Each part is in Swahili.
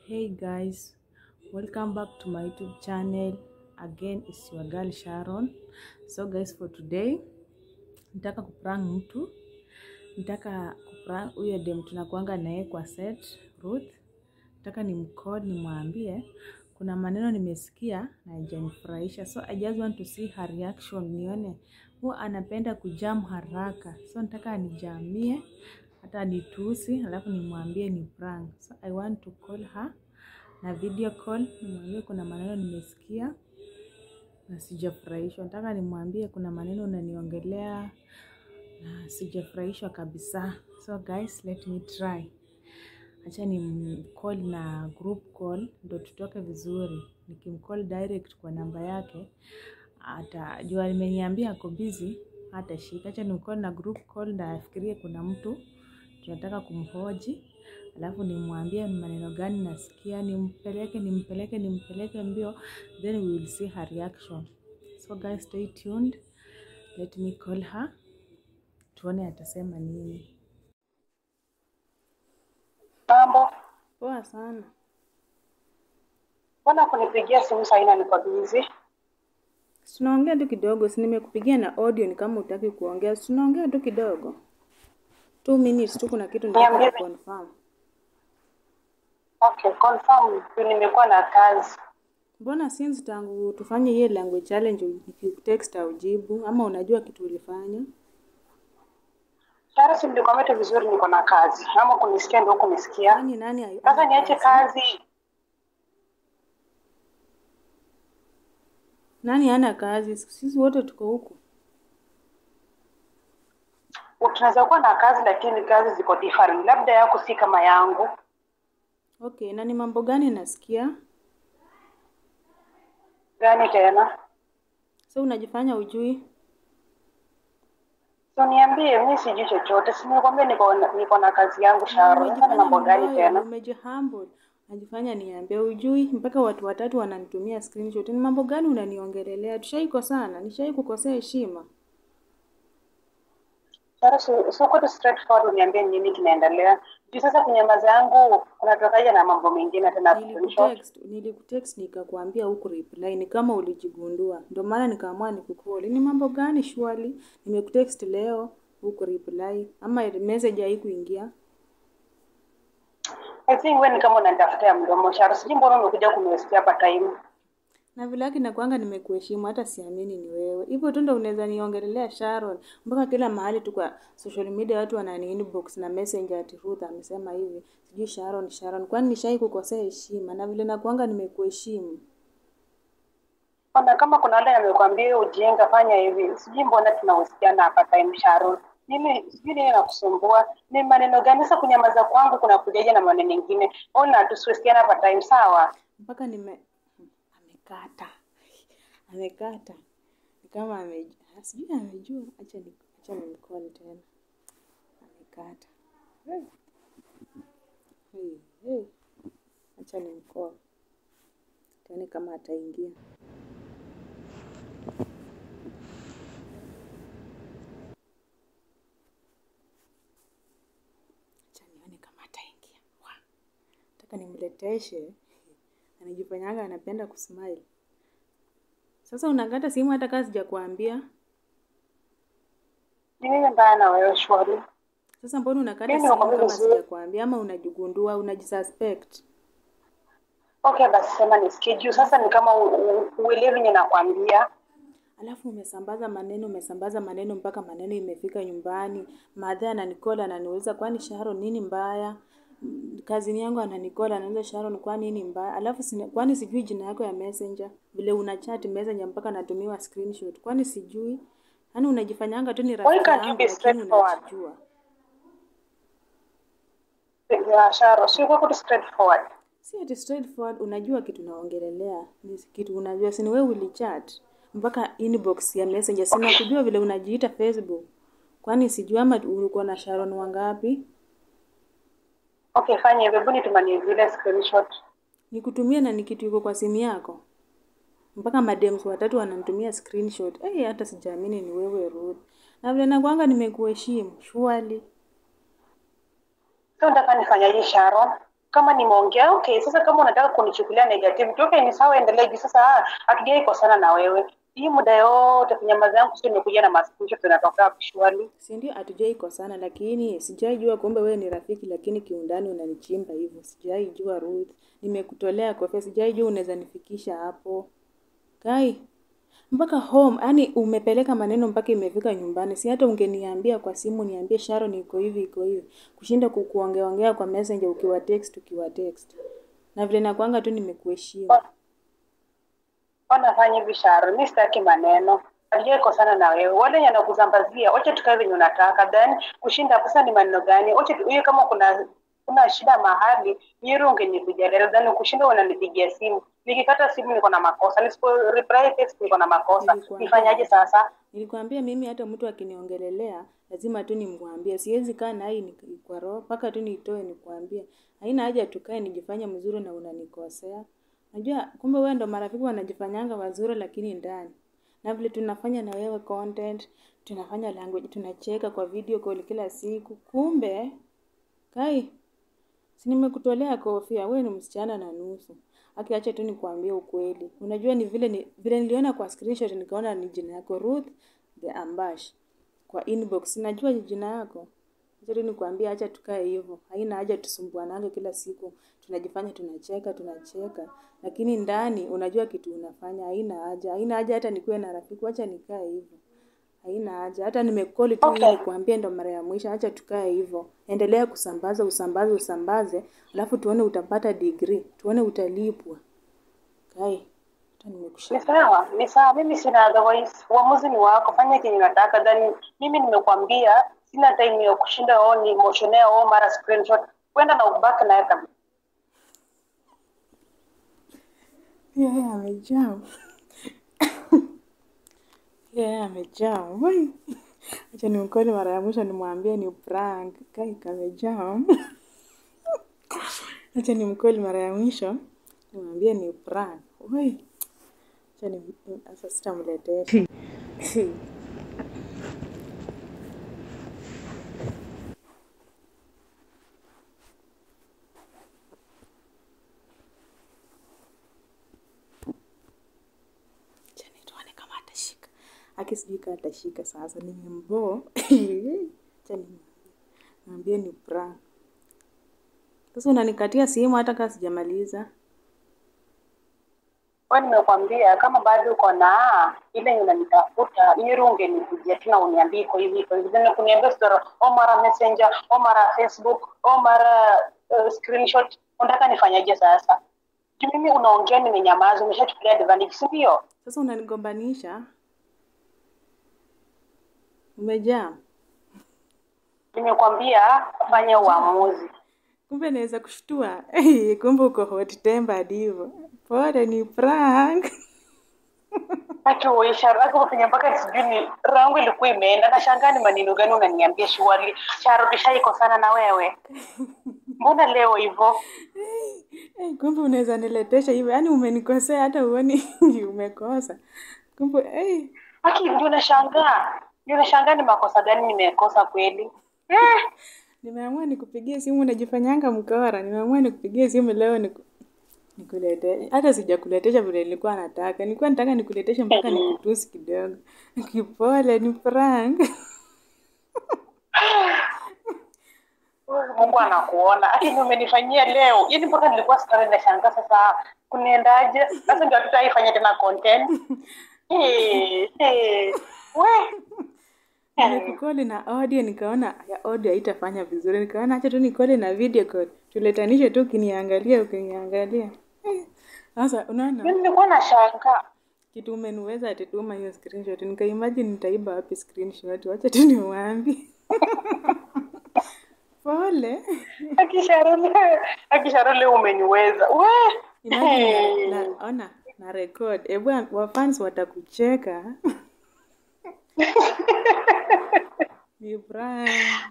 Hey guys, welcome back to my YouTube channel. Again, it's your girl Sharon. So guys, for today nitaka kuprank mtu, nitaka kuprank huyo dem tunakuanga naye kwa set Ruth. Nataka nimcall nimwambie kuna maneno nimesikia na haijanifurahisha, so I just want to see her reaction, nione huwa anapenda kujam haraka, so nataka anijamie hata anitusi, alafu nimwambie ni prank. So I want to call her na video call, nimwambie kuna maneno nimesikia na sijafurahishwa. Nataka nimwambie kuna maneno unaniongelea na sijafurahishwa kabisa. So guys, let me try. Acha ni call na group call ndo tutoke vizuri. Nikimcall direct kwa namba yake atajua nimeniambia ako busy, hatashika. Acha nimcall na group call ndo afikirie kuna mtu tunataka kumhoji, alafu nimwambie ni maneno gani nasikia, nimpeleke nimpeleke nimpeleke mbio, then we will see her reaction. So guys, stay tuned, let me call her, tuone atasema nini. Mambo, Poa sana. mbona kunipigia simu saa hii niko busy? Si Tunaongea tu kidogo, si nimekupigia na audio, ni kama utaki kuongea, si tunaongea tu kidogo, two minutes tu, kuna kitu nataka Niambie. confirm. Okay, confirm tu nimekuwa na kazi. Mbona since tangu tufanye hiyo language challenge nikikutext aujibu, ama unajua kitu ulifanya? Tayari si nilikwambia tu vizuri niko na kazi. Ama kunisikia ndio kunisikia. Nani nani ai- Sasa ana niache kazi. Nani hana kazi? Sisi wote tuko huku. Tunaweza kuwa na kazi lakini kazi ziko different. Labda yako si kama yangu. Okay, na ni mambo gani nasikia? Gani tena? So unajifanya ujui? So niambie, mimi sijui chochote. Si nilikwambia niko na- niko na kazi yangu Sharon. Sasa ni mambo gani mloyo, tena? umejihumble. Unajifanya niambie ujui, mpaka watu watatu wananitumia screenshot. Ni mambo gani unaniongelelea? Tushaiko sana, nishai kukosea heshima. Sasa si- si uko tu straightforward uniambie ni nini kinaendelea. Juu sasa kunyamaza yangu unatokaje na mambo mengine tena screenshot? Nilikutext, nilikutext nikakwambia huku reply, ni kama ulijigundua, ndio maana nikaamua nikukoli. Ni mambo gani shwali? Nimekutext leo huku reply, ama message haikuingia? I think wewe ni kama unanitafutia mdomo Sharo. Sijui mbona umekuja kuniwestia hapa time. na vile yake nakwanga nimekuheshimu, hata siamini ni wewe. Hivyo tu ndo unaweza niongelelea Sharon, mpaka kila mahali tu kwa social media watu wanani inbox na messenger ati Ruth amesema hivi, sijui Sharon Sharon. Kwani nishai kukosea heshima? Na vile nakwanga nimekuheshimu. Ona kama kuna wale amekwambia ujinga fanya hivi. Sijui mbona tunahusiana hapa time Sharo. Mimi sijui nini nakusumbua. Ni maneno gani sasa kunyamaza kwangu kuna kujaje na maneno mengine. Ona tusiwesiana hapa time sawa. mpaka nime amekata amekata ni kama ame sijui amejua acha ni acha nimcall tena amekata hey. Hey, hey. acha nimcall tuone kama ataingia acha nione kama ataingia Wa. nataka nimleteshe anajifanyanga anapenda kusmile. Sasa unakata simu hata kama sijakwambia. Ni nini mbaya na wewe Shwari? Sasa mbona unakata Mimi simu nakwambia kama vizuri. sijakwambia ama unajigundua, unajisuspect? Okay basi sema nisikie juu sasa ni kama u- u- uelewi yenye nakwambia. Alafu umesambaza maneno, umesambaza maneno mpaka maneno imefika nyumbani. Madhe ananikola ananiuliza kwani Sharon nini mbaya? Mm, Kazini yangu ananikola anauliza Sharon kwani nini mbaya? Alafu sina, kwani sijui jina yako ya messenger? Vile una chat messenger mpaka natumiwa screenshot. Kwani sijui? Yaani unajifanyanga tu ni Why rafiki can't you yangu be lakini straightforward? unajijua. Ya Sharo, si uko tu straightforward. Si ati straightforward, unajua kitu naongelelea, ni kitu unajua, si ni wewe ulichat mpaka inbox ya messenger, sina kujua vile unajiita Facebook. Kwani sijui ama ulikuwa na Sharon wangapi? Okay, fanya hivyo, hebu nitumanie zile screenshot. Nikutumie na ni kitu iko kwa simu yako, mpaka madems watatu wananitumia screenshot. Eh, hata sijaamini ni wewe Ruth, na vile nakwanga nimekuheshimu surely. So unataka nifanyaje Sharon? kama nimeongea okay sasa kama unataka kunichukulia negativity okay ni sawa endelea juu sasa ah, hatujai kosana na wewe hii muda yote kunyamaza yangu sio nimekuja na maskucho tunatoka visually si ndio hatujai kosana lakini sijai jua kumbe wewe ni rafiki lakini kiundani unanichimba hivyo sijai jua Ruth nimekutolea kofia sijai jua unaweza nifikisha hapo kai mpaka home yani umepeleka maneno mpaka imefika nyumbani si hata ungeniambia kwa simu niambie Sharon iko hivi iko hivi kushinda kukuongeongea kwa messenger ukiwa text ukiwa text na vile nakwanga tu nimekuheshimu wanafanya hivi Sharon, mi sitaki maneno hatujai kosana na wewe wale wenye anakuzambazia wacha tukae venye unataka then kushinda pesa ni maneno gani wacha tu- hiyo kama kuna kuna shida mahali yero ungenipigia leo then kushinda unanipigia simu nikikata simu niko na makosa nisipo reply text niko na makosa Nilikuambia. nifanyaje sasa Nilikwambia mimi hata mtu akiniongelelea lazima tu nimwambie. Siwezi kaa na hii ni- kwa roho mpaka tu nitoe nikwambie. Haina haja tukae nijifanye mzuri na unanikosea. Najua kumbe wewe ndo marafiki wanajifanyanga wazuri lakini ndani. Na vile tunafanya na wewe content, tunafanya language, tunacheka kwa video call kila siku. Kumbe kai si nimekutolea kofia, wewe ni msichana na nusu. Akiacha tu nikwambie ukweli. Unajua ni vile ni vile niliona kwa screenshot nikaona ni jina yako Ruth the Ambash kwa inbox. Najua ni jina yako. Acha tu nikwambie, acha tukae hivyo. Haina haja tusumbuanange kila siku. Tunajifanya tunacheka, tunacheka. Lakini ndani unajua kitu unafanya. Haina haja. Haina haja hata nikuwe na rafiki. Acha nikae hivyo. Haina haja. Hata nimekoli tu Okay. ili kuambia ndo mara ya mwisho. Acha tukae hivyo. Endelea kusambaza, usambaze, usambaze. Alafu tuone utapata degree. Tuone utalipwa. Kai. Hata ni nimekushika. sawa ni sawa mimi sina otherwise uamuzi ni wako fanya kenye unataka then mimi nimekwambia sina time ya kushinda o ni motionea o mara screenshot kwenda na ubaki naye kabisa Yeye amejaa. Yeye amejaa. Wai. Acha nimkole mara ya mwisho nimwambie ni prank. Kai kamejaa. Acha nimkole mara ya mwisho nimwambie ni prank. Wai. Acha ni sasa sitamletea. Acha nituone kama atashika. Aki sijui kama atashika sasa nimembo. Acha nimwambie. Mwambie ni prank. Sasa unanikatia simu hata kama sijamaliza. we nimekwambia kama bado uko na ile yenye unanitafuta miru ungenikujia tena uniambie iko hivi iko hivi then kuniambia story o mara messenger o mara facebook o mara uh, screenshot unataka nifanyaje sasa Juu mimi unaongea nimenyamaza umeshachukulia advantage si ndio Sasa unanigombanisha. Umejaa. nimekwambia fanya uamuzi Kumbe naweza kushtua. Kumbe uko hot tempered hivyo. Pole ni prank. Haki uisha raki kufanya mpaka sijui ni rangu ilikuwa imeenda nashangaa ni maneno gani unaniambia shuali charo tushaikosana na wewe mbona leo hivyo Eh, kumbe unaweza niletesha hivyo. Yaani umenikosea hata uoni umekosa. Kumbe eh haki ndio nashangaa ndio nashangaa ni makosa gani nimekosa kweli eh, nimeamua nikupigie simu unajifanyanga mkora. Nimeamua nikupigie simu leo niku nikulete hata sijakuletesha vile nilikuwa nataka. Nilikuwa nataka nikuleteshe mpaka nikutusi kidogo. Kipole ni prank. Mungu anakuona haki ndio umenifanyia leo yaani mpaka nilikuwa sitari nashangaa sasa kuniendaje sasa ndio hatutaifanya tena content eh, eh, we Nimekukoli na audio nikaona ya audio haitafanya vizuri. Nikaona acha tu nikoli na video call. Tuletanishe tu ukiniangalia ukiniangalia. Eh, Sasa unaona mimi nilikuwa nashangaa kitu umeniweza atetuma hiyo screenshot. Nikaimagine nitaiba wapi screenshot. Wacha tu niwaambie. Pole. akisharole akisharole umeniweza we Imagine na, na, ona na record. Ebu wafans watakucheka. Ni prank.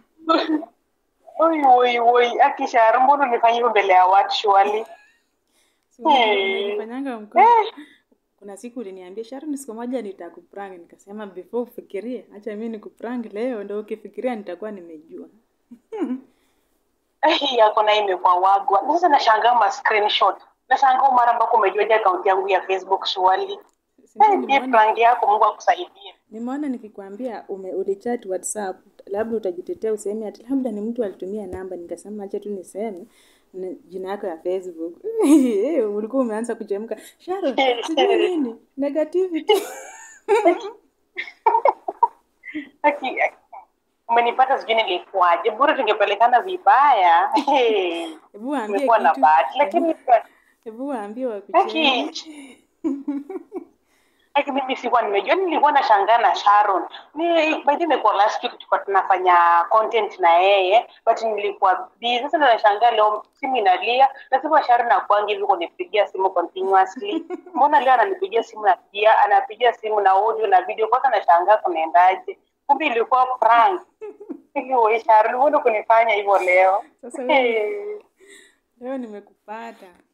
oi oi oi akishara mbona unifanya hivyo mbele ya watu shwali Si unajifanyanga mkono. Kuna siku uliniambia Sharon, siku moja nitakuprank. Nikasema before ufikirie, acha mimi nikuprank leo, ndio ukifikiria nitakuwa nimejua. hii yako na imekuwa wagwa. Na Sasa nashangaa ma screenshot. Nashangaa mara ambako umejuaje akaunti yangu ya Facebook swali. Si ndio Eh, hii nimeona prank yako Mungu akusaidie. nimeona nikikwambia ume ulichat whatsapp labda utajitetea useme ati labda ni mtu alitumia namba nikasema acha tu niseme na jina yako ya facebook Eh, ulikuwa umeanza kuchemka sharon sijui nini negativity Aki, aki- umenipata sijui nilikuwaje. Bora tungepelekana vibaya. Hey, hebu waambie Umekuwa na kitu bahati lakini hebu waambie Aki, wakucheni Aki mimi sikuwa nimejua, nilikuwa nashangaa na Sharon. Ni by the way imekuwa last week tulikuwa tunafanya content na yeye, but nilikuwa busy. Sasa ndo nashangaa leo simu inalia. Lazima Sharon akuange hivi kunipigia simu continuously. Mbona leo ananipigia simu na pia anapigia simu na audio na video. Kwanza nashangaa kunaendaje. Kumbe ilikuwa prank. Hiyo Sharon, mbona kunifanya hivyo leo? sasa wewe leo nimekupata